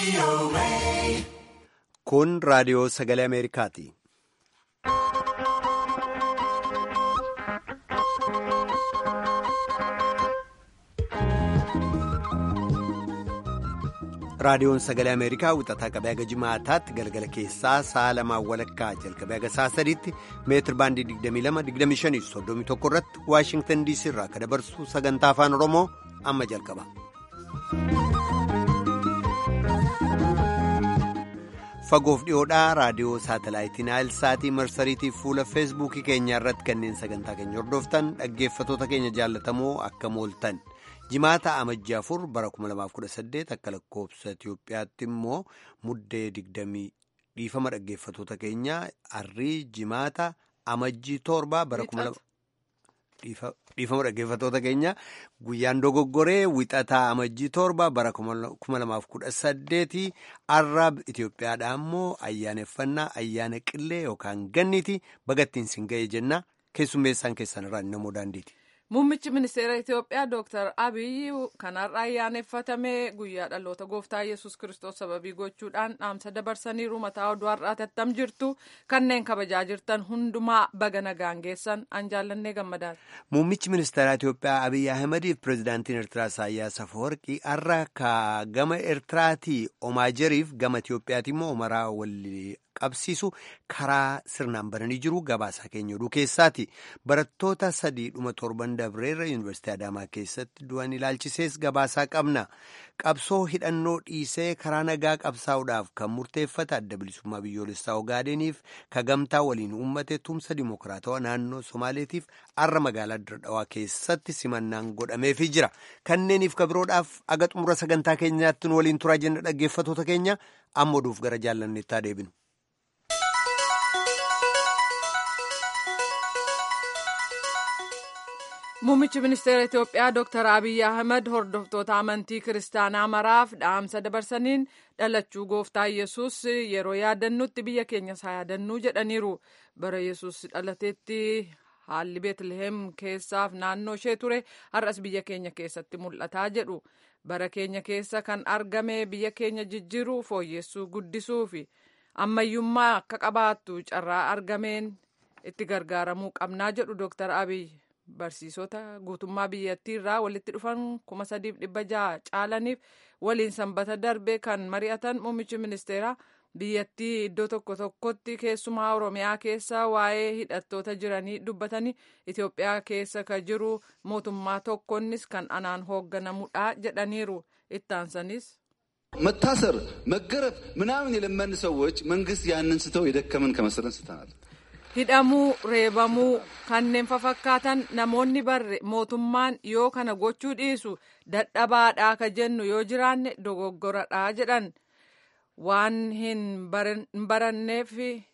Kun raadiyoo sagalee Ameerikaati. Raadiyoon sagalee Ameerikaa wixataa qabee haga jimaataatti galgala keessaa sa'a lamaan walakkaa jalqabee haga sa'a sadiitti meetir baandii 22-25-31 irratti Waashingtan DC irraa akka dabarsu sagantaa afaan Oromoo amma jalqaba. Fagoof dhiyoodhaa raadiyoo saatalaayitii Naayilsaatii marsariitii fuula feesbuukii keenyaa irratti kanneen sagantaa keenya hordoftan dhaggeeffatoota keenya jaallatamoo akka mooltan. jimaata amajjii afur bara 2018 akka lakkoofsa Itiyoophiyaatti immoo muddee 20 dhiifama dhaggeeffatoota keenya arrii jimaata amajjii torba bara 2000 dhiifama dhaggeeffatoota keenya guyyaan dogoggoree wixataa amajjii torba bara 2018 arrab Itiyoophiyaadhaa immoo ayyaaneffannaa ayyaana qillee yookaan ganniiti bagattiin sin ga'e jenna keessummeessaan keessan irraa namoo daandiiti. Muummichi ministeera Itoophiyaa Dr. Abiyyi kanarraa ayyaaneffatame guyyaa dhaloota gooftaa Yesus Kiristoos sababii gochuudhaan dhaamsa dabarsaniiru mataa oduu har'aati attam jirtu kanneen kabajaa jirtan hundumaa baga nagaan geessan an jaallannee gammadaadha. Muummichi ministeera Itoophiyaa Abiyyi Ahimadiif pirezidaantiin Eertiraa Isaayyaas Afawarqii har'a ka gama Eertiraatii Omaajeriif gama Itoophiyaati immoo Omaraa walii qabsiisu karaa sirnaan bananii jiru gabaasaa keenya oduu keessaati barattoota sadii dhuma torban dabreerra yuunivarsiitii adaamaa keessatti du'an ilaalchisees gabaasaa qabna qabsoo hidhannoo dhiisee karaa nagaa qabsaa'uudhaaf kan murteeffate adda bilisummaa biyyoolessaa ogaadeeniif ka gamtaa waliin uummate tumsa dimokiraatawaa naannoo somaaleetiif har'a magaalaa dirdhawaa keessatti simannaan godhameefii jira kanneeniif kabiroodhaaf aga xumura sagantaa keenyaatti nu waliin turaa jenna dhaggeeffatoota keenya amma oduuf gara jaallanneettaa deebinu. Muummichi ministeera Itoophiyaa Dr. Abiyyi Ahmed hordoftoota amantii kiristaanaa maraaf dhaamsa dabarsaniin dhalachuu gooftaa Yesus yeroo yaadannutti biyya keenyas haa yaadannuu jedhaniiru. Bara Yesus dhalateetti haalli Beetliheem keessaaf naannoo ishee ture har'as biyya keenya keessatti mul'ataa jedhu. Bara keenya keessa kan argame biyya keenya jijjiiruu fooyyessuu guddisuu fi ammayyummaa akka qabaattu carraa argameen itti gargaaramuu qabnaa jedhu Dr. Abiyyi. Barsiisota guutummaa biyyattii irraa walitti dhufan kuma sadiif dhibba jaha caalaniif waliin sanbata darbe kan mari'atan muummichi ministeeraa biyyattii iddoo tokko tokkotti keessumaa oromiyaa keessa waa'ee hidhattoota jiranii dubbatanii Itoophiyaa keessa ka jiru mootummaa tokkonnis kan anaan hoogganamudha jedhaniiru ittaansanis. መታሰር መገረፍ ምናምን የለመን ሰዎች መንግስት ያንን ስተው የደከመን ከመሰለን ስተናል hidhamuu reebamuu kanneen fafakkaatan namoonni barre mootummaan yoo kana gochuu dhiisu dadhabaadhaa ka jennu yoo jiraanne dogoggoradhaa jedhan waan hin baranneef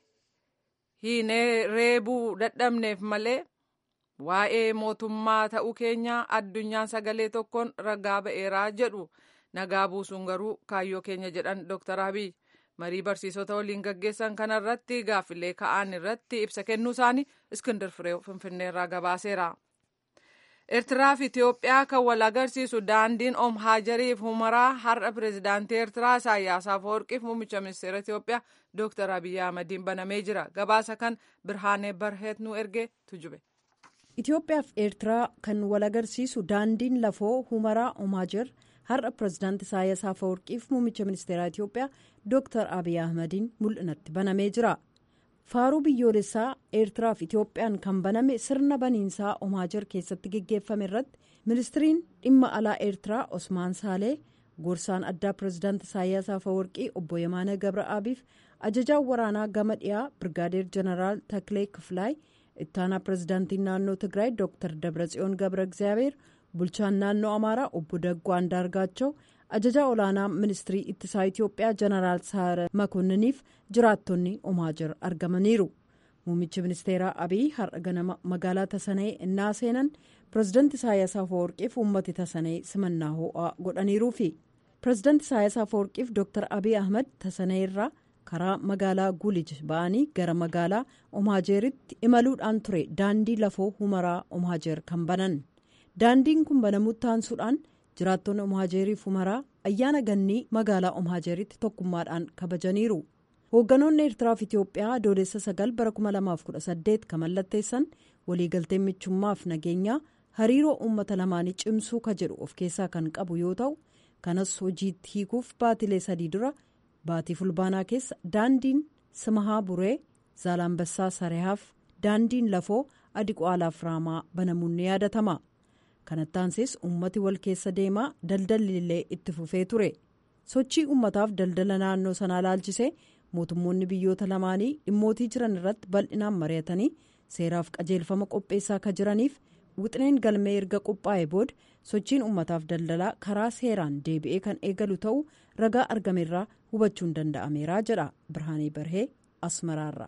hin reebuu dadhabneef malee waa'ee mootummaa ta'uu keenya addunyaan sagalee tokkoon ragaa ba'eeraa jedhu nagaa buusuun garuu kaayyoo keenya jedhan Dr. Abiy. marii barsiisota waliin gaggeessan kanarratti gaaffilee ka'an irratti ibsa kennuu isaanii iskindir firee finfinneerraa gabaaseera. Eertiraa fi Itoophiyaa kan wal agarsiisu daandiin Om Haajariif Humaraa har'a pireezidaantii Eertiraa Isaayyaas Afeworqiif muummicha ministeera Itoophiyaa Dr. Abiyyi Ahmadiin banamee jira. Gabaasa kan Birhaanee Barheet nu ergee tujube. Itoophiyaa fi Eertiraa kan wal agarsiisu daandiin lafoo Humaraa Om Haajar har'a pireezidaantii Isaayyaas Afeworqiif muummicha ministeeraa Itoophiyaa Dr. Abiy Ahmadiin mul'inatti banamee jira. Faaruu biyyoolessaa Eertiraa fi Itoophiyaan kan baname sirna baniinsaa Omaajar keessatti geggeeffame irratti ministiriin dhimma alaa Eertiraa Osmaan Saalee gorsaan addaa pireezidaantii Isaayyaas Afeworqii obbo Yemaana Gabra'aabiif ajajaan waraanaa gama dhiyaa Birgaadeer Jeneraal Taklee Kifilaay ittaanaa pireezidaantiin naannoo Tigraay Dr. Dabratsiyoon Gabra Egzaabeer bulchaan naannoo Amaaraa obbo Daggoo Andaargaachoo ajajaa olaanaa ministirii ittisaa Itoophiyaa jeneraal Saare Makonniniif jiraattonni Omaajar argamaniiru. Muummichi ministeeraa Abiy har'a ganama magaalaa Tasanee innaa seenan pireezidaantii Isaayyaas Afeworqiif uummati Tasanee simannaa ho'aa godhaniiruufi. Pireezidaantii Isaayyaas Afeworqiif Dr. Abiy Ahmed Tasanee irraa karaa magaalaa Gulij ba'anii gara magaalaa Omaajeeritti imaluudhaan ture daandii lafoo Humaraa Omaajeer kan banan. Daandiin kun banamutti taansuudhaan jiraattonni Omaajeeriif Humaraa ayyaana gannii magaalaa omaajeritti tokkummaadhaan kabajaniiru hoogganoonni eertiraaf itiyoophiyaa adoolessa sagal bara 2018 kan mallatteessan waliigalteen michummaaf nageenyaa hariiroo uummata lamaanii cimsuu ka jedhu of keessaa kan qabu yoo ta'u kanas hojiitti hiikuuf baatilee sadii dura baatii fulbaanaa keessa daandiin simahaa buree zaalambassaa sarehaaf daandiin lafoo adiqaalaaf raamaa banamuun ni yaadatama kanattaansees uummati wal keessa deemaa daldalli illee itti fufee ture sochii uummataaf daldala naannoo sanaa laalchisee mootummoonni biyyoota lamaanii dhimmootii jiran irratti bal'inaan mari'atanii seeraaf qajeelfama qopheessaa ka jiraniif wixineen galmee erga qophaa'e booda sochiin uummataaf daldalaa karaa seeraan deebi'ee kan eegalu ta'uu ragaa argameerraa hubachuun danda'ameera jedha birhaanii barhee asmaraarra.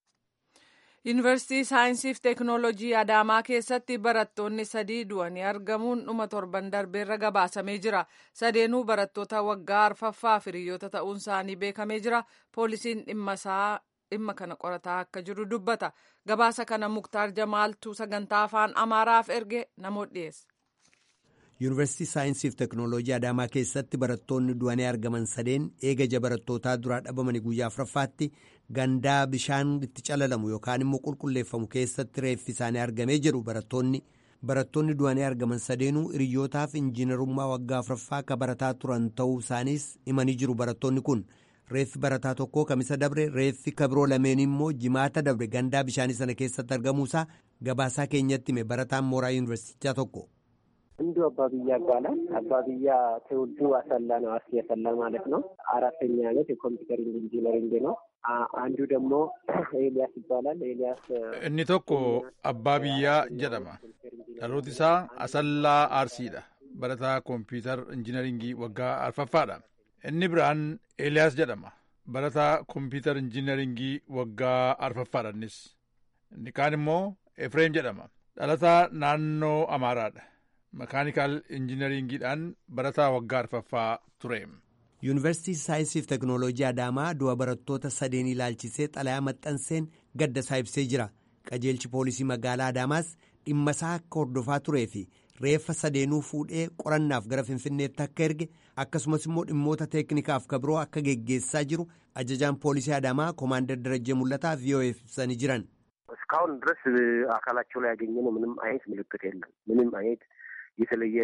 yuunivarsiitii saayinsiif teeknoolojii adaamaa keessatti barattoonni sadii du'anii argamuun dhuma torban darbeerra gabaasamee jira sadeenuu barattoota waggaa arfaffaa hiriyoota ta'uun isaanii beekamee jira poolisiin dhimma kana qorataa akka jiru dubbata gabaasa kana muktaar jamaaltuu sagantaa afaan amaaraaf erge namoota dhiyeessa. yuunivarsiitii saayinsiif teeknooloojii adaamaa keessatti barattoonni du'anii argaman sadeen eegaja barattootaa duraa dhabamanii guyyaa afuraffaatti gandaa bishaan itti calalamu yookaan immoo qulqulleeffamu keessatti reeffi isaanii argamee jedhu barattoonni barattoonni du'anii argaman sadeenuu hiriyyootaaf injiinarummaa waggaa afuraffaa akka barataa turan ta'uu isaaniis himanii jiru barattoonni kun reeffi barataa tokkoo kamisa dabre reeffi kabiroo lameen immoo jimaata dabre gandaa bishaanii sana keessatti argamuusaa gabaasaa keenyatti hime barataan mooraa yuunivarsiitichaa tokko. አንዱ አባብያ ይባላል። አባብያ ትውልዱ አሰላ ነው። አርሲ አሰላ ማለት ነው። አራተኛ ዓመት የኮምፒውተር ኢንጂነሪንግ ነው። አንዱ ደግሞ ኤልያስ ይባላል። ኤልያስ inni tokko abbaa biyyaa jedhama dhalooti isaa asallaa aarsiidha barataa kompiitar injiinaringii waggaa arfaffaadha inni biraan eeliyaas jedhama barataa kompiitar injiinaringii waggaa arfaffaadha innis inni kaan immoo efreem jedhama dhalataa naannoo amaaraadha makaanikaal injiinaringiidhaan barataa waggaa arfaffaa ture. yuunivarsiitii saayinsiif teeknooloojii adaamaa du'a barattoota sadeen ilaalchisee xalayaa maxxanseen gadda isaa ibsee jira qajeelchi poolisii magaalaa adaamaas dhimma isaa akka hordofaa turee fi reeffa sadeenuu fuudhee qorannaaf gara finfinneetti akka erge akkasumas immoo dhimmoota teeknikaaf kabiroo akka geggeessaa jiru ajajaan poolisii adaamaa koomaandar darajjee mul'ataa vii'oo'eef ibsanii jiran. እስካሁን ድረስ አካላቸው ላይ ያገኘነው ምንም አይነት ምልክት የለም። ምንም አይነት የተለየ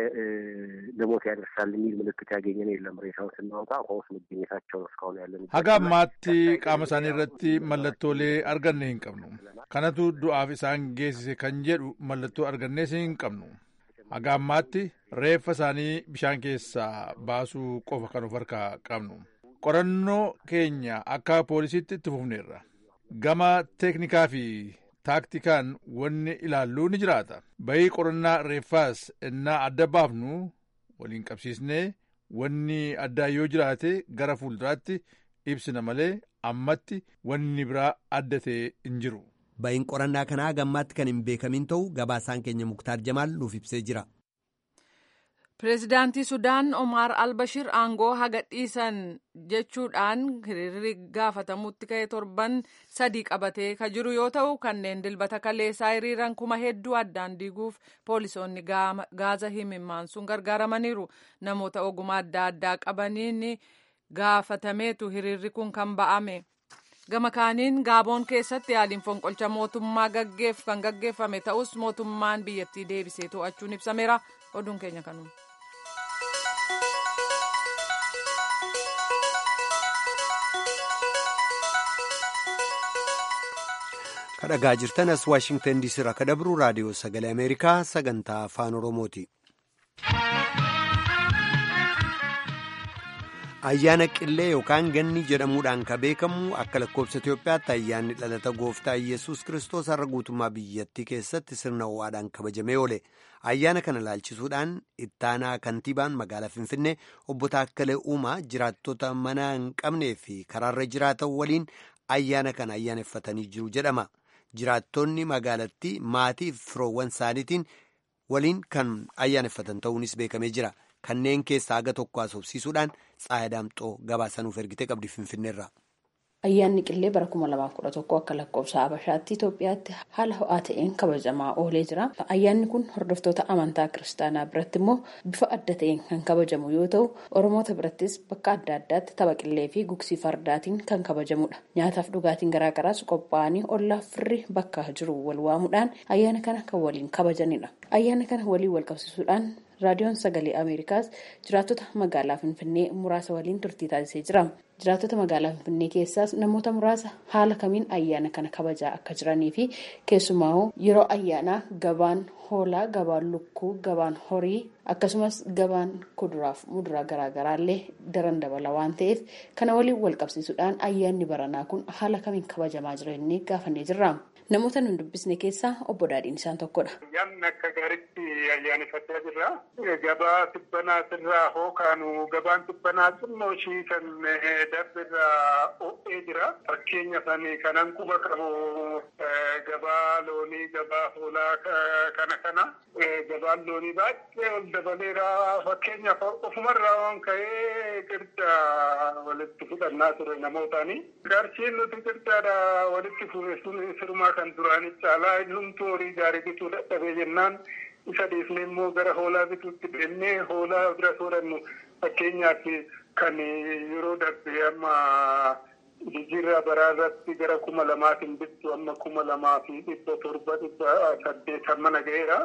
ለሞት ያደርሳል የሚል ምልክት ያገኘን የለም። ሬሳውን ስናወጣ ውሃ ውስጥ መገኘታቸው ነው እስካሁን ያለን። haga ammaatti qaama isaanii irratti mallattoolee arganne hin qabnu kanatu du'aaf isaan geessise kan jedhu mallattoo argannees hin qabnu haga ammaatti reeffa isaanii bishaan keessaa baasuu qofa kan of harkaa qabnu qorannoo keenya akka poolisiitti itti fufneerra gama teeknikaa fi taaktikaan wanni ilaalluu ni jiraata bayii qorannaa reeffaas innaa adda baafnu waliin qabsiisnee wanni addaa yoo jiraate gara fuulduraatti ibsina malee ammatti wanni biraa adda ta'e hin jiru. bayiin qorannaa kanaa gammaatti kan hin beekamin ta'u gabaasaan keenya muktaar jamaal nuuf ibsee jira. pireezidaantii sudaan omaar albashir aangoo haga dhiisan jechuudhaan hiriirri gaafatamutti ka'e torban sadii qabatee ka jiru yoo ta'u kanneen dilbata kaleessaa hiriiran kuma hedduu addaan diiguuf poolisoonni gaaza himimmaan gargaaramaniiru namoota ogummaa adda addaa qabaniin gaafatameetu hiriirri kun kan ba'ame. gama kaaniin gaaboon keessatti yaaliin fonqolcha mootummaa gaggeef kan gaggeeffame ta'us mootummaan biyyattii deebisee to'achuun ibsameera oduun keenya kanuma. kadhagaa jirtan as waashingtan diisii irraa kan dabru raadiyoo sagalee ameerikaa sagantaa afaan oromooti. ayyaana qillee yookaan ganni jedhamuudhaan kan beekamu akka lakkoofsa Itoophiyaatti ayyaanni dhalata gooftaa Iyyasuus kiristoos har'a guutummaa biyyattii keessatti sirna ho'aadhaan kabajamee oole. Ayyaana kana laalchisuudhaan ittaanaa kantiibaan magaalaa Finfinnee obbo Taakkalee Uumaa jiraattota mana hin qabnee fi karaarra jiraatan waliin ayyaana kana ayyaaneffatanii jiru jedhama. Jiraattonni magaalattii maatii fi firoowwan isaaniitiin waliin kan ayyaaneffatan ta'uunis beekamee jira. Kanneen keessaa haga tokko haasofsiisuudhaan Tsaayii Daamxoo gabaasanuuf ergitee qabdi Finfinneerra. Ayyaanni qillee bara kuma lamaaf kudha tokko akka lakkoofsa Habashaatti Itoophiyaatti haala ho'aa ta'een kabajamaa oolee jira. Ayyaanni kun hordoftoota amantaa kiristaanaa biratti immoo bifa adda ta'een kan kabajamu yoo ta'u, Oromoota birattis bakka adda addaatti tapha qillee fi gugsii fardaatiin kan kabajamudha. Nyaataaf dhugaatiin garaagaraas qophaa'anii ollaa firri bakka jiru wal waamuudhaan ayyaana kana kan waliin kabajanidha. Ayyaana kana waliin wal qabsiisuudhaan raadiyoon sagalee ameerikaas jiraattota magaalaa finfinnee muraasa waliin turtii taasisee jira jiraattota magaalaa finfinnee keessaas namoota muraasa haala kamiin ayyaana kana kabajaa akka jiranii fi keessumaa yeroo ayyaanaa gabaan hoolaa gabaan lukkuu gabaan horii akkasumas gabaan kuduraaf muduraa garaagaraallee daran dabala waan ta'eef kana waliin wal qabsiisuudhaan ayyaanni baranaa kun haala kamiin kabajamaa jira jennee gaafannee jirra. Namoota nun dubbisne keessaa obbo Daadhiin isaan tokkodha. Ayyaanni akka gaariitti ayyaaneffachaa jirra. Gabaa tibbanaatirraa hookaanu gabaan tibbanaa xinnoo ishii kan darbirraa ho'ee jira. Fakkeenya isaanii kanan quba qabu gabaa loonii, gabaa hoolaa kana kana. Gabaan loonii baay'ee ol dabaleera. Fakkeenyaaf ofumarraa waan ka'ee qirca walitti fudhannaa ture namootaani. Qarshiin nuti qircaadha walitti fuudhe sun sirumaa kan duraanii caalaa hundumtuu horii gaarii bituu dadhabee jennaan isa dhiifnee immoo gara hoolaa bituutti deemnee hoolaa bira soorannu fakkeenyaaf kan yeroo darbe amma jijjiirraa baraa irratti gara kuma lamaatiin bittu amma kuma lamaa fi dhibba torba dhibba saddeetan mana ga'eera.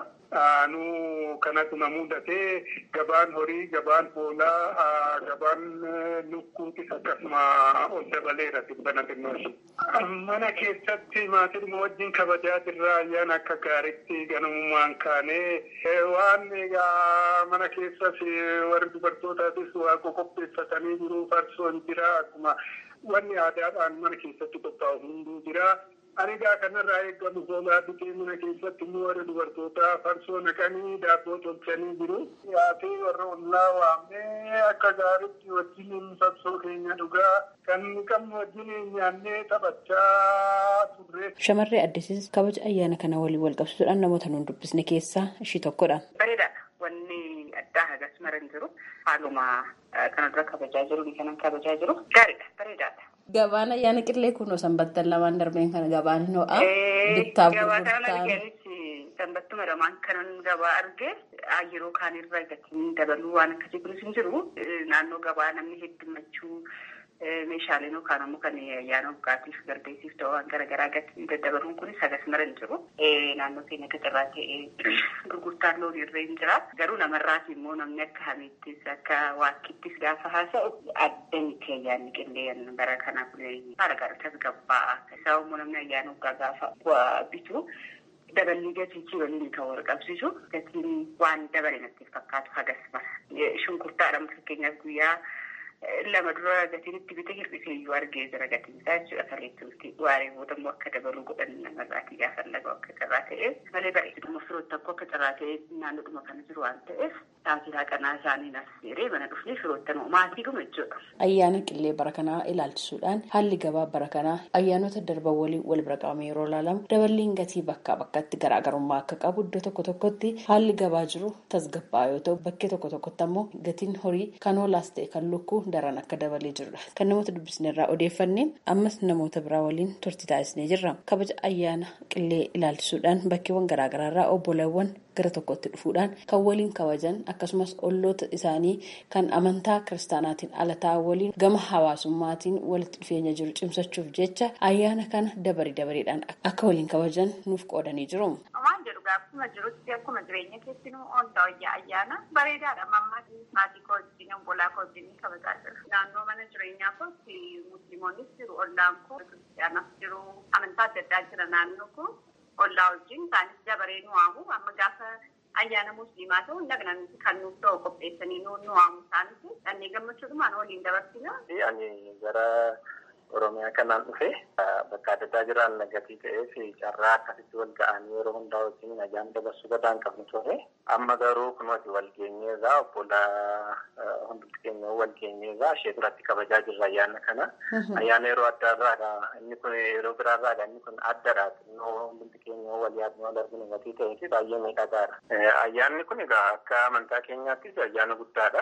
nu kanatu na mudatee gabaan horii gabaan hoolaa gabaan lukkuutis akkasuma ol dabaleera dhibbana xinnooshi. Mana keessatti maatiin wajjin kabajaa jirra ayyaana akka gaariitti ganamumaan kaanee waan egaa mana keessas warri dubartootaatis waaqa qopheeffatanii jiru farsoon jira akkuma wanni aadaadhaan mana keessatti qophaa'u hunduu jira. Anigaa kanarraa eegamu hoolaa bitee mana keessatti immoo warra dubartootaa farsoo naqanii daabboo tolchanii jiru. Yaatee warra ollaa waamnee akka gaariitti wajjin farsoo keenya dhugaa kan qabnu wajjin nyaannee taphachaa turre. Shamarree Addisiis kabaja ayyaana kana waliin wal qabsiisuudhaan namoota nuun dubbisne keessaa ishii tokkodha. Bareedaadha. Wanni addaa hagas maran jiru haaluma kana dura kabajaa jiru kanan kabajaa jiru gaariidha bareedaadha. Gabaan ayyaana qillee kun sanbattan lamaan darbeen kana gabaan hin ho'a. Bittaa Gabaa kana argeenis sanbattuma lamaan kanan gabaa arge yeroo kaan irra gatiin dabaluu waan akkasii kunis hin jiru. Naannoo gabaa namni heddumachuu meeshaaleen yookaan ammoo kan ayyaana waggaatiif garbeessiif ta'u waan garaagaraa gatii daddabaluun kunis hagas mara hin jiru. Naannoo keenya gaxarraa ta'ee gurgurtaan loon irra hin jira. Garuu namarraas immoo namni akka hamiittis akka waakkittis gaafa haasa'u adda miti ayyaanni qillee bara kana kun haala gaariitas gabbaa. Isaa immoo namni ayyaana waggaa gaafa bitu daballi gatii waliin kan wal qabsiisu gatiin waan dabale natti fakkaatu hagas mara. Shunkurtaadhaan fakkeenyaaf guyyaa lama dura gatiin itti bite hir'isee iyyuu argee jira gatiin isaa jechuudha kaleetti waaree booda immoo akka dabaluu godhan namarraatii gaafa laga akka carraa ta'e malee bareeduma firoota tokko akka carraa ta'e naannoodhuma kana jiru waan ta'eef taasisaa qanaa isaanii nas seeree mana dhufnee firoottan maatii dhuma jechuudha. Ayyaana qillee bara kanaa ilaalchisuudhaan haalli gabaa bara kanaa ayyaanota darban waliin wal bira qabame yeroo ilaalamu daballiin gatii bakkaa bakkatti garaagarummaa akka qabu iddoo tokko tokkotti haalli gabaa jiru tasgabbaa yoo ta'u bakkee tokko tokkotti ammoo gatiin horii kan hoolaas ta'e kan lukkuu daran akka dabalee jirudha. Kan namoota dubbisne irraa odeeffannee ammas namoota biraa waliin turtii taasisnee jirra. Kabaja ayyaana qillee ilaalchisuudhaan bakkeewwan garaagaraa irraa obbolawwan gara tokkotti dhufuudhaan kan waliin kabajan akkasumas olloota isaanii kan amantaa kiristaanaatiin ala ta'an waliin gama hawaasummaatiin walitti dhufeenya jiru cimsachuuf jecha ayyaana kana dabarii dabareedhaan akka waliin kabajan nuuf qoodanii jiru. Waan jedhu akkuma jirutti akkuma jireenya keessinuu ooltaa wayyaa ayyaana bareedaadha mammaa maatii koo wajjin obbolaa koo wajjin kabajaa jiru. Naannoo mana jireenyaa kootti musliimoonnis jiru ollaan koo kiristiyaanas jiru amantaa adda addaa jira naannoo koo ollaa wajjin isaanis dabaree nu waamu amma gaafa ayyaana musliimaa ta'u dhaqnan kan nuuf ta'u qopheessanii nu waamu isaanis dhannee gammachuudhumaan waliin dabarsina. Ani gara Oromiyaa kanaan dhufe bakka adda addaa jiraan nagatii ta'ee fi carraa akkasitti wal ga'anii yeroo hundaa wajjin nagaan dabarsuu gadaan qabnu ture. Amma garuu kunuuti wal geenyeerraa obbola hundumti keenya wal geenyeerraa ishee duratti kabajaa jirra ayyaana kana. Ayyaana yeroo adda irraadha. Inni kun yeroo biraarraadha. Inni kun addadha. Xinnoo hundumti keenya wal yaadnee wal arginu gatii ta'ee fi baay'ee miidhagaadha. Ayyaanni kun egaa akka amantaa keenyaattis ayyaana guddaadha.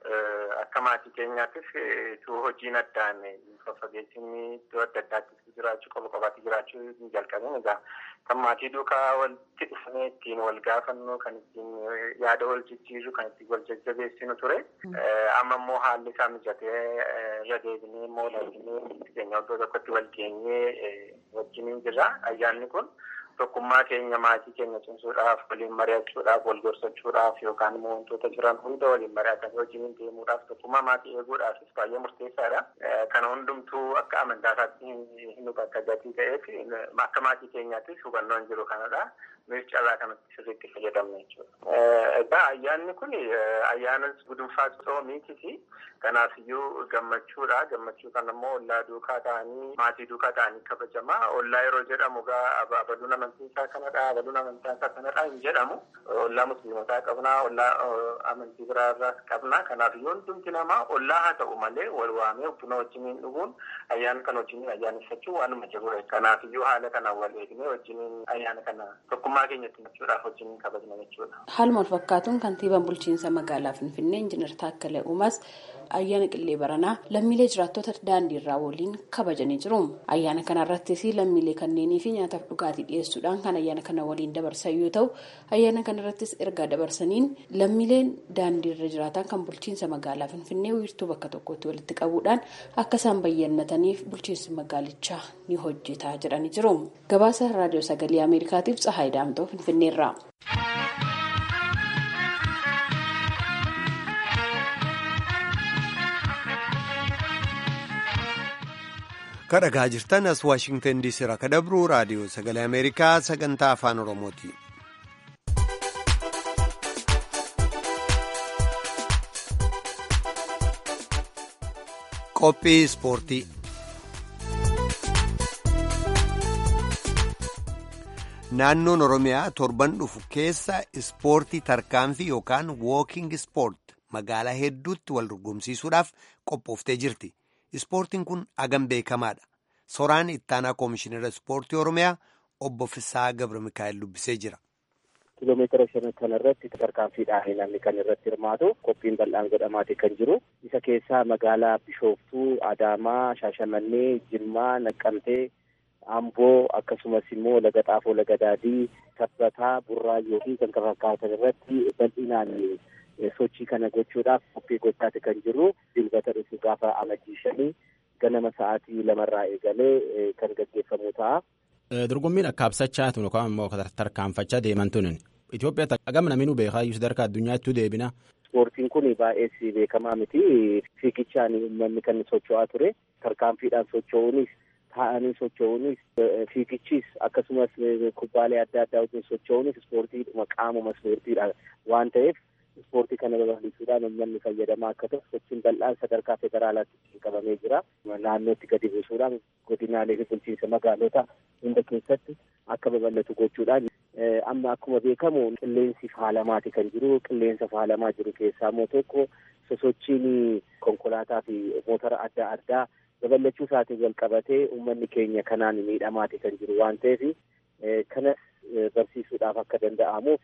akka maatii keenyaattis utuu hojiin addaan faffageessinni iddoo adda addaatti jiraachuu qofa qofaatti jiraachuu hin jalqabin egaa kan maatii duukaa walitti dhufnee ittiin wal gaafannu kan ittiin yaada wal jijjiirru kan ittiin wal jajjabeessinu ture amma immoo haalli isaa mijatee irra deebinee immoo laaltinee keenya iddoo tokkotti wal geenyee wajjiniin jirra ayyaanni kun. tokkummaa keenya maatii keenya cimsuudhaaf waliin mari'achuudhaaf wal gorsachuudhaaf yookaan immoo wantoota jiran hunda waliin mari'atanii wajjin deemuudhaaf tokkummaa maatii eeguudhaafis baay'ee murteessaadha. Kana hundumtuu akka amantaasaatti hin hubata gatii ta'eef akka maatii keenyaattis hubannoon jiru kanadha. Nuyi carraa kanatti sirriitti fayyadamna jechuudha. Egaa ayyaanni kun ayyaana gudunfaa soomiititi. Kanaafiyyuu gammachuudha. Gammachuu kana immoo ollaa duukaa ta'anii maatii duukaa ta'anii kabajama. Ollaa yeroo jedhamu gaa abaluun amantii isaa kanadha. Abaluun amantaa isaa kanadha hin jedhamu. Ollaa musliimotaa qabna. Ollaa amantii biraarraas qabna. Kanaafiyyuu hundumti namaa ollaa haa ta'u malee wal waamee buna wajjiniin dhuguun ayyaana kana wajjiniin ayyaaneffachuu waanuma jirudha. Kanaafiyyuu haala kanaan wal eegnee wajjiniin ayyaana kana tokkummaa keenyatti machuudhaaf wajjiniin kabajna jechuudha. Haaluma wal fakkaatuun kantiibaan bulchiinsa magaalaa Finfinnee Injiinar Taakkalee Uumaas ayyaana qillee baranaa lammiilee jiraattota daandii irraa waliin kabajanii jiru. Ayyaana kanarrattis lammiilee kanneenii fi nyaataaf dhugaatii dhiyeessuudhaan kan ayyaana kana waliin dabarsan yoo ta'u, ayyaana kanarrattis ergaa dabarsaniin lammiileen daandii irra jiraatan kan bulchiinsa magaalaa Finfinnee wiirtuu bakka tokkotti walitti qabuudhaan akka isaan bayyannataniif bulchiinsi magaalichaa ni hojjetaa jedhanii jiru. Gabaasa raadiyoo sagalee Ameerikaatiif Tsahaay Daamtoo Finfinneerraa. kadhagaa jirtan as waashingtan diisii irraa ka dabru raadiyoo sagalee ameerikaa sagantaa afaan oromooti. qophii ispoortii naannoon oromiyaa torban dhufu keessa ispoortii tarkaanfii yookaan wooking ispoort magaalaa hedduutti wal dorgomsiisuudhaaf qophooftee jirti. Ispoortiin kun agam beekamaadha. Soraan ittaanaa koomishinara ispoortii Oromiyaa obbo Fisaa Gabra Mikaa'el dubbisee jira. Kiiloomeetira shan kanarratti tarkaanfiidhaan namni kan irratti hirmaatu qophiin bal'aan godhamaati kan jiru. Isa keessaa magaalaa Bishooftuu, Adaamaa, Shaashamannee, Jimmaa, Naqqamtee, Amboo akkasumas immoo Laga Xaafoo, Laga Daadii, Sabbataa, Burraayyoo fi kan kana fakkaatan irratti bal'inaan sochii kana gochuudhaaf qophii gochaati kan jiru dilbata dhufu gaafa amajjii shanii ganama sa'aatii lamarraa eegalee kan gaggeeffamu ta'a. Dorgommiin akkaabsachaa tun yookaan immoo tarkaanfachaa deeman tun Itoophiyaa agam namni nu beekaa iyyuu sadarkaa addunyaatti deebina. Ispoortiin kun baay'ee beekamaa miti. Fiigichaan uummanni kan socho'aa ture. Tarkaanfiidhaan socho'uunis taa'anii socho'uunis fiigichis akkasumas kubbaalee adda addaa wajjin socho'uunis ispoortiidhuma qaamuma ispoortiidha waan ta'eef ispoortii kana babal'isuudhaan uummanni fayyadamaa akka ta'u sochiin bal'aan sadarkaa federaalaatti qabamee jira. Naannootti gadi buusuudhaan godinaalee fi bulchiinsa magaalota hunda keessatti akka babal'atu gochuudhaan amma akkuma beekamu qilleensi faalamaati kan jiru. Qilleensa faalamaa jiru keessaa immoo tokko sosochiin konkolaataa fi motora adda addaa babal'achuu isaatiin wal qabatee uummanni keenya kanaan miidhamaati kan jiru waan ta'eef kanas barsiisuudhaaf akka danda'amuuf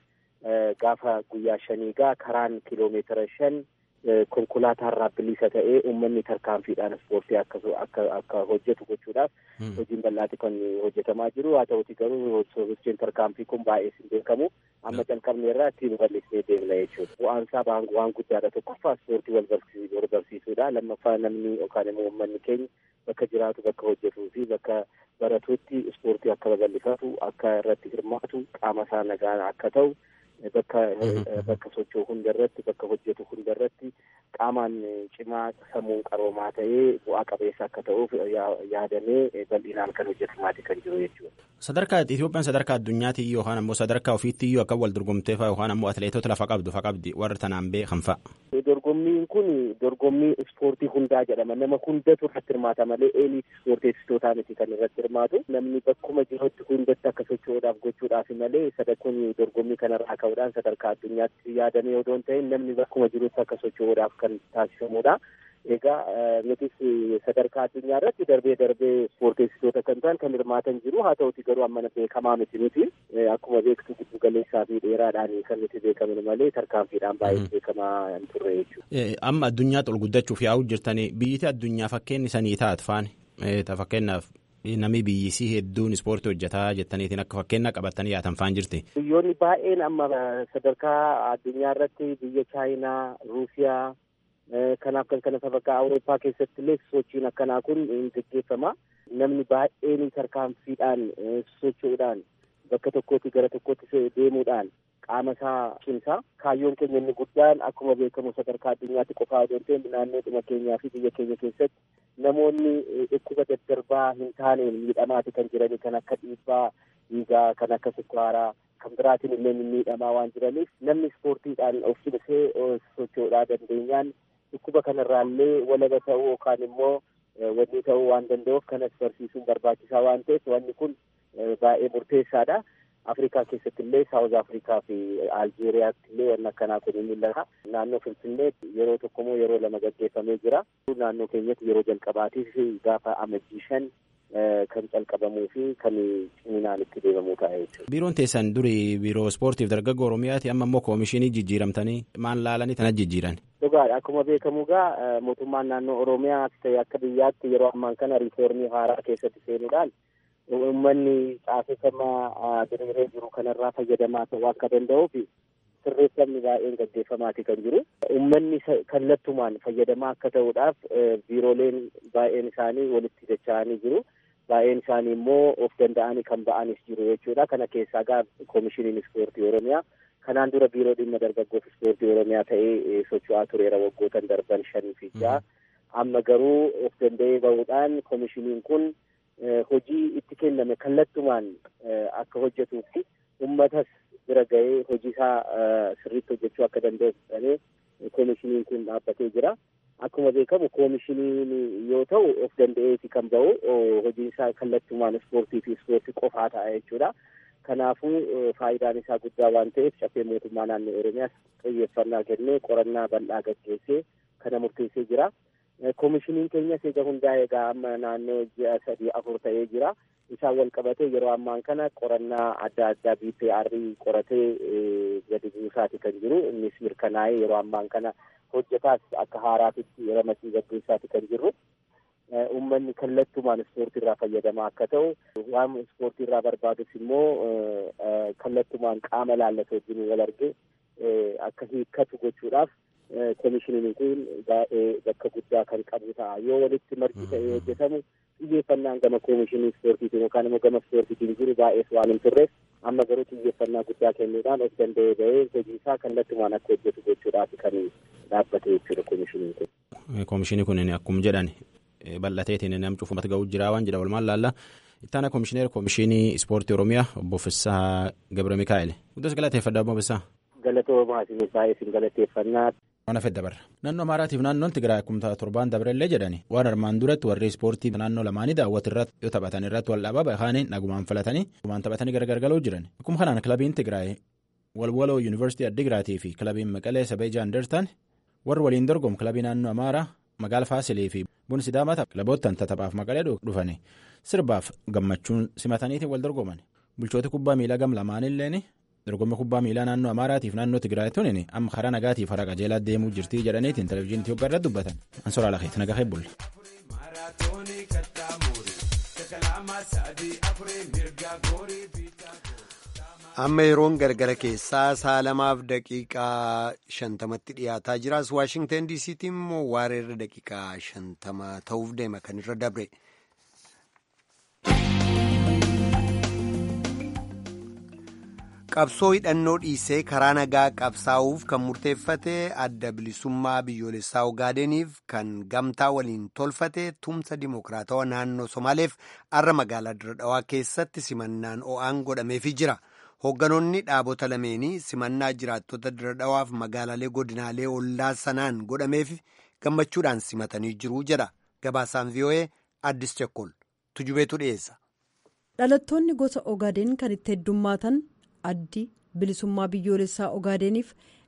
gaafa guyyaa shaniigaa karaan kiloomeetira shan konkolaataarraa bilisa ta'ee uummanni tarkaanfiidhaan ispoortii akka akka hojjetu gochuudhaaf hojiin bal'aati kan hojjetamaa jiru haa ta'uti garuu sochiin tarkaanfii kun baay'ee hin beekamu amma calqabne irraa ittiin bal'isnee deemna jechuudha bu'aansaa waan guddaadha tokkoffaa ispoortii wal barsiisuudha lammaffaa namni yookaan immoo uummanni keenya bakka jiraatu bakka hojjetuu fi bakka baratuutti ispoortii akka babal'ifatu akka irratti hirmaatu qaama isaa nagaa akka ta'u bakka bakka socho'u hunda irratti bakka hojjetu hunda irratti qaamaan cimaa sammuun qaroomaa ta'ee bu'aa qabeessa akka ta'uuf yaadamee bal'inaan kan hojjetamaa kan jiru jechuudha. Sadarkaa Itoophiyaan sadarkaa addunyaatti yookaan ammoo sadarkaa ofiitti iyyuu akka wal dorgomtee fa'a yookaan ammoo atileetota lafa qabdu fa qabdi warra tanaan beekan fa'a. Dorgommiin kun dorgommii ispoortii hundaa jedhama. Nama hundatu irratti hirmaata malee eeliit ispoorteessitootaa miti kan irratti hirmaatu. Namni bakkuma jirutti hundatti akka socho'uudhaaf gochuudhaaf malee sadarkuun dorgommii kanarraa ka'uudhaan sadarkaa addunyaatti yaadamee odoo hin ta'in namni bakkuma jirutti akka socho'uudhaaf kan taasifamudha. Egaa nutis sadarkaa addunyaa irratti darbee darbee ispoorteessitoota kan ta'an kan hirmaatan jiru haa ta'uti garuu amma beekamaa miti nuti akkuma beektu giddu galeessaa fi dheeraadhaan kan nuti beekaman malee tarkaanfiidhaan baay'ee beekamaa hin turre jechuudha. Amma addunyaa ol guddachuuf yaa'u jirtanii biyyiti addunyaa fakkeenyi sanii taat faani fakkeenyaaf namni biyyisii hedduun ispoortii hojjetaa jettaniitiin akka fakkeenya qabatanii yaatan faan jirti. Biyyoonni baay'een amma sadarkaa addunyaa irratti biyya Chaayinaa, Ruusiyaa kanaaf kan kana sadarkaa Awurooppaa keessatti illee sochiin akkanaa kun ni gaggeeffama. Namni baay'een tarkaanfiidhaan socho'uudhaan bakka tokkootti gara tokkotti deemuudhaan qaama isaa cimsa. Kaayyoon keenya inni guddaan akkuma beekamu sadarkaa addunyaatti qofaa osoo hin ta'in naannoodhuma keenyaa fi biyya keenya keessatti namoonni dhukkuba daddarbaa hin taaneen miidhamaati kan jiranii kan akka dhiibbaa dhiigaa kan akka sukkaaraa kan biraatiin illee miidhamaa waan jiraniif namni ispoortiidhaan of cimsee socho'uudhaa dandeenyaan dhukkuba kanarraallee walaba ta'uu yookaan immoo wanni ta'uu waan danda'uuf kanas barsiisuun barbaachisaa waan ta'eef wanni kun baay'ee murteessaadha. Afrikaa keessatti illee Saawuz Afrikaa fi Aljeeriyaatti illee wanni akkanaa kun ni mul'ata. Naannoo Finfinneetti yeroo tokko moo yeroo lama gaggeeffamee jira. Naannoo keenyatti yeroo jalqabaatiif gaafa amajjii shan kan calqabamuu fi kan ciminaan itti deemamuu ta'a jechuudha. Biiroon teessan duri biiroo ispoortiif dargaggoo Oromiyaati amma immoo koomishinii jijjiiramtanii maal laalanii tana jijjiiran? Dhugaadha akkuma beekamu gaa mootummaan naannoo Oromiyaa ta'e akka biyyaatti yeroo ammaan kana riifoormii haaraa keessatti seenuudhaan uummanni caaseffama diriiree jiru kanarraa fayyadamaa ta'uu akka danda'uuf sirreeffamni baay'een gaggeeffamaati kan jiru. Uummanni kallattumaan fayyadamaa akka ta'uudhaaf biirooleen baay'een isaanii walitti dacha'anii jiru. Baay'een isaanii immoo of danda'anii kan ba'anis jiru jechuudha. Kana keessaa gaa koomishiniin ispoortii Oromiyaa kanaan dura biiroo dhimma dargaggoof ispoortii Oromiyaa ta'ee socho'aa tureera waggootan darban shanii fi ja'a. Amma garuu of danda'ee bahuudhaan koomishiniin kun hojii itti kenname kallattumaan akka hojjetuu fi uummatas bira ga'ee hojii isaa sirriitti hojjechuu akka danda'u jedhamee koomishiniin kun dhaabbatee jira. Akkuma beekamu koomishiniin yoo ta'u of danda'eeti kan bahu hojiin isaa kallattumaan ispoortii fi ispoortii qofaa ta'a jechuudha. Kanaafuu faayidaan isaa guddaa waan ta'eef caffee mootummaa naannoo Oromiyaas xiyyeeffannaa kennee qorannaa bal'aa gaggeessee kana murteessee jira. Koomishiniin keenyas egaa hundaa'ee egaa amma naannoo ji'a sadii afur ta'ee jira. Isaan wal qabatee yeroo ammaan kana qorannaa adda addaa BPR qoratee gadi buusaati kan jiru. Innis mirkanaa'ee yeroo ammaan kana hojjetaas akka haaraatitti ramadii gaggeessaati kan jirru. Uummanni kallattumaan ispoortii irraa fayyadamaa akka ta'u waan ispoortii irraa barbaadus immoo kallattumaan qaama laallatu wajjin wal argee akka hiikkatu gochuudhaaf koomishiniin kun baay'ee bakka guddaa kan qabu ta'a. Yoo walitti marti ta'ee hojjetamu xiyyeeffannaan gama koomishinii ispoortiitiin yookaan immoo gama ispoortiitiin jiru baay'ees waan hin turreef amma garuu xiyyeeffannaa guddaa kennuudhaan of danda'ee bahee hojii isaa kallattumaan akka hojjetu gochuudhaaf kan dhaabbate jechuudha koomishiniin kun. Koomishinii kun akkuma jedhan bal'ateetiin nam cufumat ga'uu jira waan jedha walumaan laalla. Ittaana koomishineer koomishinii ispoortii Oromiyaa obbo Fissaa Gabra Mikaa'el. Guddas galateeffadha obbo Fissaa. Galatoomaa isin baay'ee isin galateeffannaa. Waan hafee dabarra. Naannoo Amaaraatiif naannoon Tigraay akkuma torbaan dabarellee jedhani waan armaan duratti warri ispoortii naannoo lamaanii daawwatu irratti yoo taphatan irratti wal dhaabaa bahaanii nagumaan filatanii nagumaan taphatanii gargargaloo jiran. Akkuma kanaan kilabiin Tigraay walwaloo yuunivarsiitii Addigiraatii fi kilabiin Maqalee Sabee Jaandertaan warri waliin dorgomu kilabii naannoo Amaaraa magaala Faasilii fi Bun Sidaamataa kilaboottan taphaaf Maqalee dhufanii sirbaaf gammachuun simataniitiin wal dorgoman. Bulchooti kubbaa miilaa gam lamaanilleen dorgommii kubbaa miilaa naannoo Amaaraatiif naannoo Tigraay tunin amma karaa nagaatiif hara qajeelaa deemuu jirtii jedhaniitiin televizyiinii Itoophiyaa irratti dubbatan. Ansoraa Lakeeti nagaa heebbulle. amma yeroon gargara keessaa sa'a lamaaf daqiiqaa shantamatti dhiyaataa jiras waashingtan diisiitti immoo waareerra daqiiqaa shantama ta'uuf deema kan irra dabre. qabsoo hidhannoo dhiisee karaa nagaa qabsaa'uuf kan murteeffate adda bilisummaa biyyoolessaa ogaadeniif kan gamtaa waliin tolfate tumsa dimokiraatawaa naannoo somaaleef arra magaalaa diradhawaa keessatti simannaan o'aan godhameefii jira. hoogganoonni dhaabota lameenii simannaa jiraattota diradhawaaf magaalaalee godinaalee ollaa sanaan godhameef gammachuudhaan simatanii jiru jedha gabaasaan vii'oo'ee addis chekkol tujubeetu dhiyeessa. dhalattoonni gosa ogaadeen kan itti heddummaatan addi bilisummaa biyyoolessaa ogaadeniif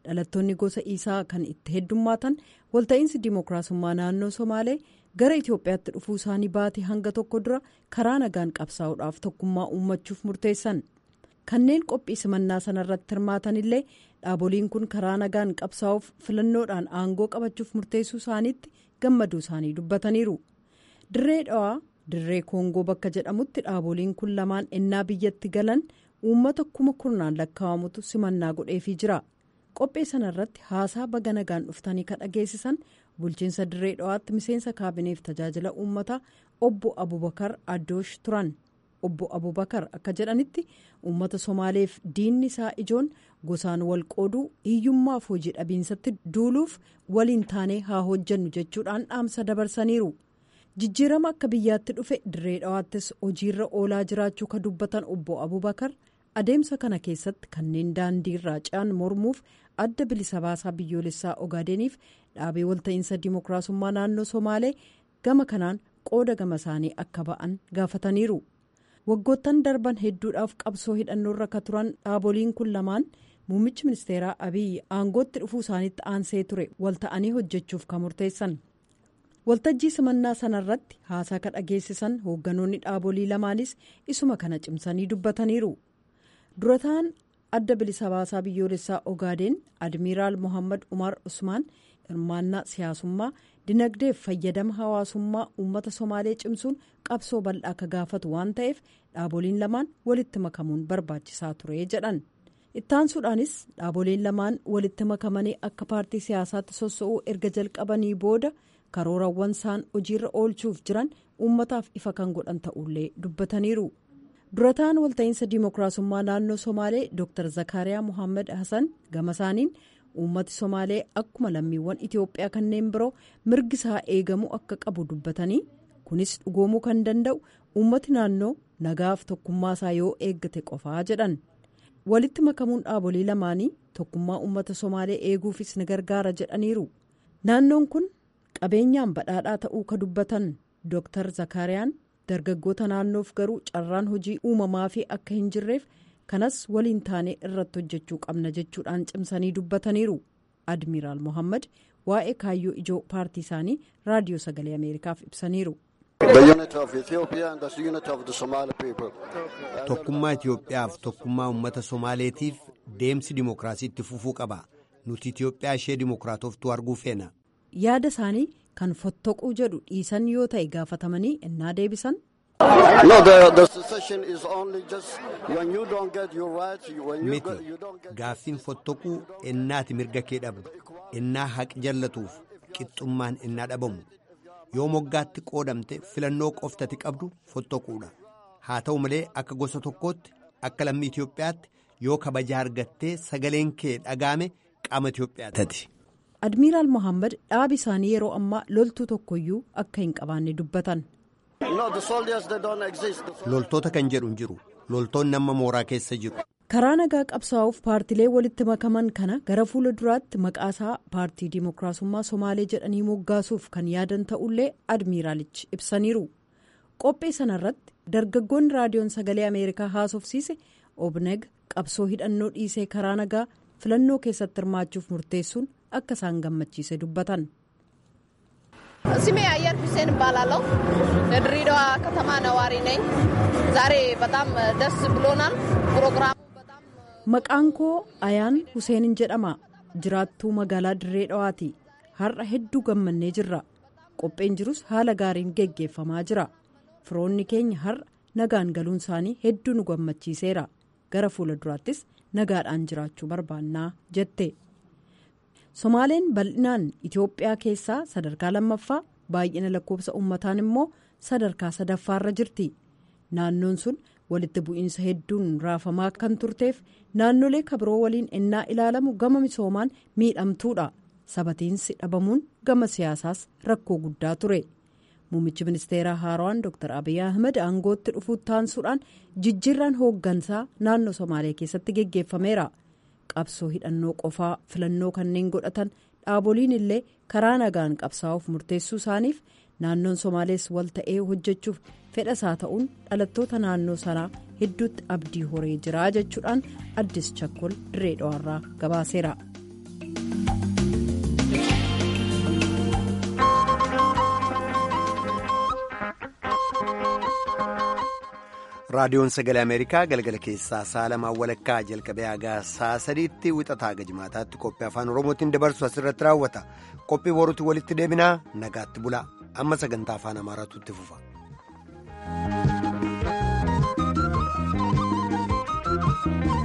dhalattoonni gosa isaa kan itti heddummaatan walta'iinsi dimookiraasummaa naannoo somaalee gara itiyoophiyaatti dhufuu isaanii baatee hanga tokko dura karaa nagaan qabsaa'uudhaaf tokkummaa uummachuuf murteessan kanneen qophii simannaa sanarratti hirmaatan illee dhaaboliin kun karaa nagaan qabsaa'uuf filannoodhaan aangoo qabachuuf murteessuu isaaniitti gammaduu isaanii dubbataniiru dirree dhawaa dirree koongoo bakka jedhamutti dhaaboliin kun lamaan ennaa biyyatti galan uummata kuma kurnaan lakkaa'amutu simannaa godheefii jira qophii sanarratti haasaa baga nagaan dhuftanii kan dhageessisan bulchiinsa dirree dhawaatti miseensa kaabineef tajaajila uummataa obbo abubakar addoosh turan obbo abubakar akka jedhanitti uummata somaaleef diinni isaa ijoon gosaan wal qooduu hiyyummaaf hojii dhabiinsatti duuluuf waliin taanee haa hojjannu jechuudhaan dhaamsa dabarsaniiru jijjiirama akka biyyaatti dhufe dirree dhawaattis hojiirra oolaa jiraachuu ka dubbatan obbo abubakar adeemsa kana keessatti kanneen daandii irraa ce'an mormuuf adda bilisa baasaa biyyoolessaa ogaadeniif dhaabee walta'iinsa dimookiraasummaa naannoo somaalee gama kanaan qooda gama isaanii akka ba'an gaafataniiru waggoottan darban hedduudhaaf qabsoo hidhannoorra ka turan dhaaboliin kun lamaan muummichi ministeeraa abiyyi aangootti dhufuu isaaniitti aansee ture walta'anii hojjechuuf ka murteessan waltajjii simannaa sanarratti haasaa ka dhageessisan hoogganoonni dhaabolii lamaanis isuma kana cimsanii dubbataniiru durataan adda bilisa baasaa biyyoolessaa ogaadeen admiraal mohammad umar usmaan hirmaannaa siyaasummaa dinagdeef fayyadama hawaasummaa uummata somaalee cimsuun qabsoo bal'aa akka gaafatu waan ta'eef dhaaboliin lamaan walitti makamuun barbaachisaa ture jedhan ittaansuudhaanis dhaaboliin lamaan walitti makamanii akka paartii siyaasaatti sossa'uu erga jalqabanii booda karoorawwan isaan hojiirra oolchuuf jiran uummataaf ifa kan godhan ta'ullee dubbataniiru. durataan walta'iinsa dimookiraasummaa naannoo somaalee dr zakariyaa mohaammed hasan gama isaaniin uummati somaalee akkuma lammiiwwan itiyoophiyaa kanneen biroo mirgi isaa eegamuu akka qabu dubbatanii kunis dhugoomuu kan danda'u uummati naannoo nagaaf tokkummaa isaa yoo eeggate qofaa jedhan walitti makamuun dhaabolii lamaanii tokkummaa uummata somaalee eeguufis ni gargaara jedhaniiru naannoon kun qabeenyaan badhaadhaa ta'uu ka dubbatan dr zakariyaan. dargaggoota naannoof garuu carraan hojii uumamaa fi akka hin jirreef kanas waliin taanee irratti hojjechuu qabna jechuudhaan cimsanii dubbataniiru admiraal mohammad waa'ee kaayyoo ijoo paartii isaanii raadiyoo sagalee ameerikaaf ibsaniiru. tokkummaa itiyoophiyaaf tokkummaa uummata somaaleetiif deemsi dimookiraasiitti fufuu qaba nuti itiyoophiyaa ishee dimookiraatoftuu arguu feena. yaada isaanii kan fottoquu jedhu dhiisan yoo ta'e gaafatamanii innaa deebisan. miti gaaffiin fottoquu innaati mirga kee dhabdu innaa haqi jallatuuf qixxummaan innaa dhabamu yoo moggaatti qoodamte filannoo qoftati qabdu fottoquudha haa ta'u malee akka gosa tokkootti akka lammii itiyoophiyaatti yoo kabajaa argattee sagaleen kee dhagaame qaama itiyoophiyaati. admiraal mohaammed dhaabi isaanii yeroo ammaa loltuu tokkoyyuu akka hin qabaanne dubbatan. loltoota kan jedhu hin jiru loltoonni amma mooraa keessa jiru. karaa nagaa qabsaa'uuf paartilee walitti makaman kana gara fuula duraatti maqaasaa paartii dimookiraasummaa somaalee jedhanii moggaasuuf kan yaadan ta'ullee admiraalichi ibsaniiru qophii sanarratti dargaggoonni raadiyoon sagalee ameerikaa haasofsiise obneg qabsoo hidhannoo dhiisee karaa nagaa filannoo keessatti hirmaachuuf murteessuun akka isaan gammachiise dubbatan. ስሜ አየር ሁሴን እባላለሁ የድሬዳዋ ከተማ ነዋሪ ነኝ ዛሬ በጣም ደስ ብሎናል ፕሮግራሙ maqaan koo ayaan huseenin jedhama jiraattuu magaalaa dirree dhawaati har'a hedduu gammannee jirra qopheen jirus haala gaariin geggeeffamaa jira firoonni keenya har'a nagaan galuun isaanii hedduu nu gammachiiseera gara fuula duraattis nagaadhaan jiraachuu barbaannaa jette somaaleen bal'inaan itiyoophiyaa keessaa sadarkaa lammaffaa baay'ina lakkoofsa uummataan immoo sadarkaa sadaffaarra jirti naannoon sun walitti bu'iinsa hedduun raafamaa kan turteef naannolee kabiroo waliin ennaa ilaalamu gama misoomaan miidhamtuudha sabatiinsi dhabamuun gama siyaasaas rakkoo guddaa ture muummichi ministeeraa haaraan dr abiy ahmed aangootti dhufuu taansuudhaan jijjiirraan hooggansaa naannoo somaalee keessatti geggeeffameera qabsoo hidhannoo qofaa filannoo kanneen godhatan dhaaboliin illee karaa nagaan qabsaa'uuf murteessuu isaaniif naannoon somaalees wal ta'ee hojjechuuf fedha isaa ta'uun dhalattoota naannoo sanaa hedduutti abdii horee jira jechuudhaan addis chakkol dirree dhawaarraa gabaaseera. raadiyoon sagalee ameerikaa galgala keessaa sa'a lamaan walakkaa jalqabee hagaa sa'a sadiitti wixataa gajmaataatti qophii afaan oromootiin dabarsu asirratti raawwata qophii boruutti walitti deebinaa nagaatti bulaa amma sagantaa afaan amaaraatu itti fufa. Thank you.